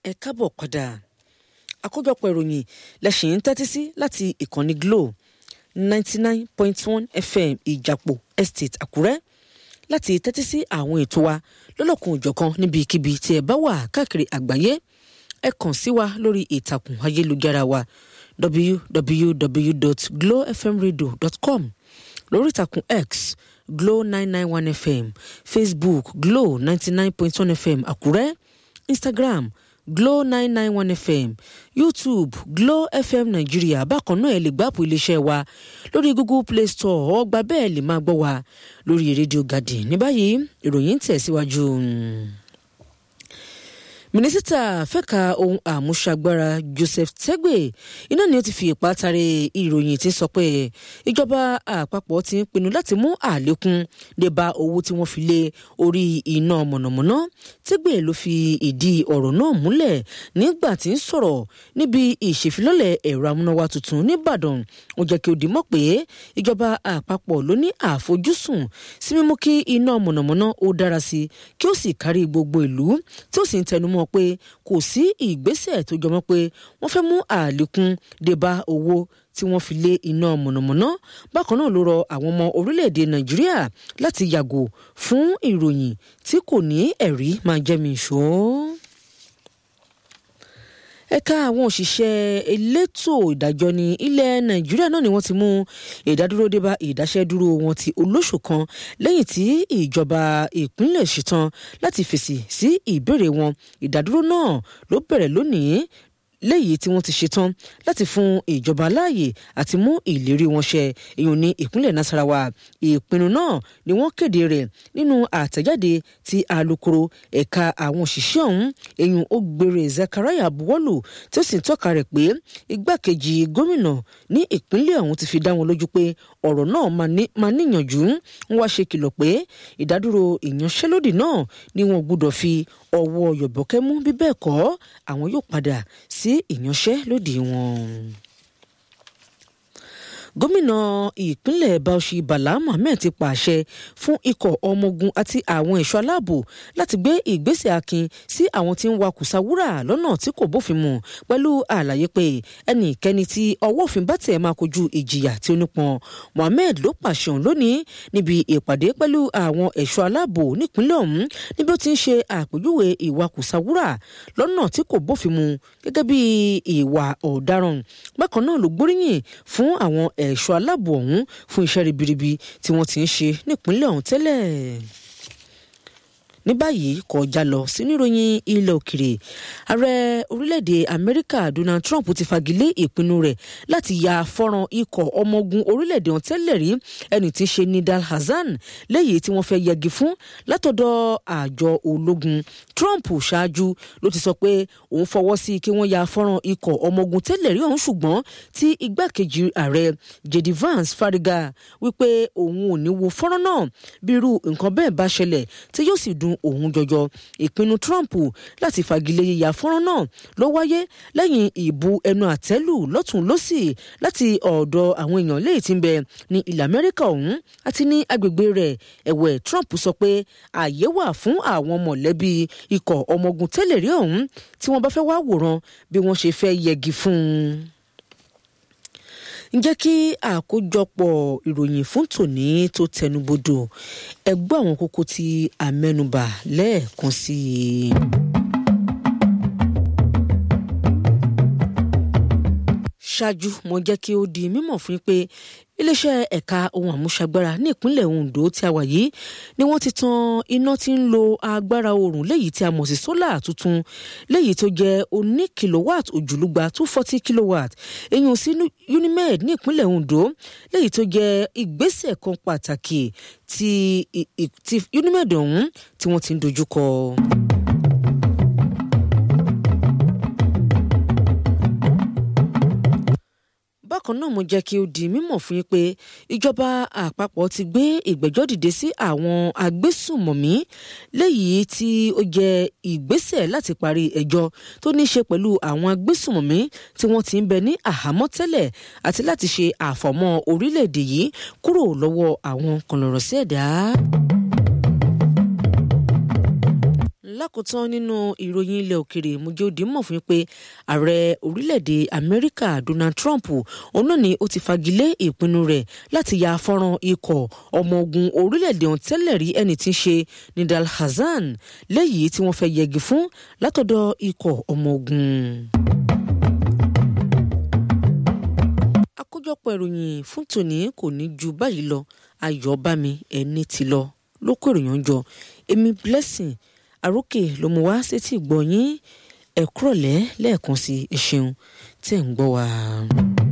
ẹ káàbọ̀ padà àkójọpọ̀ ìròyìn lẹ́sìn ń tẹ́tí sí láti ìkànnì Glo ninety nine point one FM ìjàpọ̀ estate Àkúrẹ́ láti tẹ́tí sí àwọn ètò wa lọ́lọ́kun òjọ̀kan níbikíbi tí ẹ bá wà káàkiri àgbáyé ẹ kàn sí wa lórí ìtàkùn ayélujára wa www.glowfmradio.com lórí ìtàkùn X Glo nine nine one FM Facebook Glo ninety nine point one FM Àkúrẹ́ Instagram Glo nine nine one FM YouTube Glo FM Nàìjíríà bákan náà ẹ lè gbáàpù iléeṣẹ́ wa lórí Google Play Store ọgbà bẹ́ẹ̀ lè máa gbọ́ wa lórí rédíò Garden ní báyìí ìròyìn ń tẹ̀síwájú. mínísítà fẹ́ka ohun àmúṣagbára Joseph Tegbe iná ni ó ti fi ipá tari ìròyìn tí ń sọ pé ìjọba àpapọ̀ ti ń pinnu láti mú àlékún dé bá owó tí wọ́n fi lé orí iná mọ̀nàmọ́ná Tegbe ló fi ìdí ọ̀rọ̀ náà múlẹ̀ nígbà tí ń sọ̀rọ̀ níbi ìṣèfilọ́lẹ̀ ẹ̀rọ amúnáwá tuntun nìbàdàn ó jẹ́ kí ó di mọ̀ pé ìjọba àpapọ̀ ló ní àfojúsùn sí mímú kí iná mọ̀nàmọ́ná ó dára sí kí ó sì kárí gbogbo ìlú tí ó sì ń tẹnumọ́ pé kò sí ìgbésẹ̀ tó jọmọ́ pé wọ́n fẹ́ mú àlékún dé bá owó tí wọ́n fi lé iná mọ̀nàmọ́ná bákan náà ló rọ àwọn ọmọ orílẹ̀-èdè nàìjíríà láti yàgò fún ìròyìn tí kò ní ẹ̀rí máa jẹ́mi ìṣó ẹ̀ka àwọn òṣìṣẹ́ elétò ìdájọ́ ní ilẹ̀ nàìjíríà náà ni wọ́n ti mú ìdádúró dé bá ìdáṣẹ́dúró wọn ti olóṣù kan lẹ́yìn tí ìjọba ìpínlẹ̀ ṣetán láti fèsì sí ìbéèrè wọn ìdádúró náà ló bẹ̀rẹ̀ lónìí léyìí tí wọ́n ti ṣetán láti fún ìjọba láàyè àti mú ìlérí wọn ṣẹ èèyàn ní ìpínlẹ̀ Nasarawa ìpinnu náà ni wọ́n kéde rẹ̀ nínú àtẹ̀jáde tí alukoro ẹ̀ka àwọn òṣìṣẹ́ ọ̀hún èèyàn Ògbèrè Zachariah buwọ́lù tí ó sì ń tọ́ka rẹ̀ pé igbákejì gómìnà ní ìpínlẹ̀ ọ̀hún ti fi dá wọn lójú pé ọ̀rọ̀ náà máa níyànjú ń wá ṣe kìlọ̀ pé ìdádúró ìyanṣẹ́lódì náà ni wọn gbọ́dọ̀ fi ọwọ́ yọ̀bọ̀kẹ́ mú bí bẹ́ẹ̀ kọ́ àwọn yóò padà sí ìyanṣẹ́lódì wọn gómìnà ìpínlẹ̀ Bauchi Bala Mohammed ti pàṣẹ fún ikọ̀ ọmọ ogun àti àwọn ẹ̀ṣọ́ aláàbò láti gbé ìgbésẹ̀ akin sí àwọn tí ń wa kùsàwúrà lọ́nà tí kò bófin mu pẹ̀lú àlàyé pé ẹnikẹ́ni tí ọwọ́ òfin bá tẹ̀ máa kojú ìjìyà tí ó nípọn Mohammed ló pàṣẹ òun lónìí níbi ìpàdé pẹ̀lú àwọn ẹ̀ṣọ́ aláàbò nípínlẹ̀ ọ̀hún níbi ó ti ń ṣe àpèjúwe ìwà kùsàwúrà lọ́nà tí kò bófin mu gẹ́gẹ́ bí ìwà ọ̀daràn bákan náà ló gbóríyìn fún àwọn ẹ̀ṣọ́ aláàbò ọ̀hún fún iṣẹ́ ribiribi tí wọ́n ti ń ṣe nípínlẹ̀ ọ̀hún tẹ́lẹ̀ ní báyìí kọjá lọ sínú ìròyìn ilẹ̀ òkèrè ààrẹ orílẹ̀-èdè amẹ́ríkà donald trump ti fagilé ìpinnu rẹ̀ láti ya fọ́nrán ikọ̀ ọmọ ogun orílẹ̀-èdè ọ̀hún tẹ́lẹ̀ rí ẹni tí ń ṣe nidal hasan léyìí tí wọ́n fẹ́ yẹgi fún látọ̀dọ̀ àjọ ológun trump ṣáájú ló ti sọ pé òun fọwọ́ sí kí wọ́n ya fọ́nrán ikọ̀ ọmọ ogun tẹ́lẹ̀ rí ọ̀hún ṣùgbọ́n tí igbákejì ààrẹ jd vance fariga wípé òun ò ní wo fọ́nrán náà bí irú nǹkan bẹ́ẹ̀ bá ṣẹlẹ̀ tí yóò sì dùn òun jọjọ ìpinnu Trump láti fagilé yíya fọ́nrán náà ló wáyé lẹ́yìn ìbú ẹnu àtẹ́lù lọ́tún lọ́sì láti ọ̀dọ̀ àwọn èèyàn léyìí tí ń bẹ ní ilẹ̀ Amẹ́ríkà ọ̀hún àti ní agbègbè rẹ̀ ẹ̀wẹ̀ Trump sọ pé ààyè wà fún àwọn mọ̀lẹ́bí ikọ̀ ọmọ ogun tẹ́lẹ̀ rí ọ̀hún tí wọ́n bá fẹ́ wá wòran bí wọ́n ṣe fẹ́ yẹgi fún un ǹjẹ́ kí àkójọpọ̀ ìròyìn fún tòní tó tẹnubodò ẹ gbọ́ àwọn kókó tí a mẹ́nubà lẹ́ẹ̀kan sí i. ṣáájú mo jẹ́ kí ó di mímọ̀ fún yín pé iléeṣẹ́ ẹ̀ka ohun àmúṣagbára ní ìpínlẹ̀ Ondo tí a wà yìí ni wọ́n ti tan iná tí ń lo agbára oòrùn léyìí tí a mọ̀ sí sólà tuntun léyìí tó jẹ́ oní kilowatt òjòlúgba two forty kilowatt èyàn sí Unimed ní ìpínlẹ̀ Ondo léyìí tó jẹ́ ìgbésẹ̀ kan pàtàkì tí Unimed ọ̀hún tí wọ́n ti ń dojúkọ. bákan náà mo jẹ́ kí ó di mímọ̀ fún yín pé ìjọba àpapọ̀ ti gbé ìgbẹ́jọ́ dìde sí àwọn agbésùnmọ̀mí léyìí tí ó jẹ́ ìgbésẹ̀ láti parí ẹjọ́ tó ní í ṣe pẹ̀lú àwọn agbésùnmọ̀mí tí wọ́n ti ń bẹ ní àhámọ́ tẹ́lẹ̀ àti láti ṣe àfọ̀mọ́ orílẹ̀-èdè yìí kúrò lọ́wọ́ àwọn kọ̀lọ̀rọ̀ sí ẹ̀dá. lákòótán nínú ìròyìn ilẹ̀ òkèrè mojode mọ̀ fún pé ààrẹ orílẹ̀-èdè amẹ́ríkà donald trump òun náà ni ó ti fagilé ìpinnu rẹ̀ láti ya fọ́nrán ikọ̀ ọmọ ogun orílẹ̀-èdè ọ̀hún tẹ́lẹ̀ rí ẹni tí ń ṣe nidal hasan léyìí tí wọ́n fẹ́ yẹgi fún látọ̀dọ̀ ikọ̀ ọmọ ogun. àkójọpọ̀ ìròyìn fún tòní kò ní ju báyìí lọ ayọ̀ bá mi ẹni tí lọ ló kó ìròyìn jọ èmi blessing àrókè ló mú wá sétí ìgbọ̀nyín ẹ̀kúrọ̀lẹ́ lẹ́ẹ̀kan sí ẹ ṣeun tẹ̀ ń gbọ́ wa.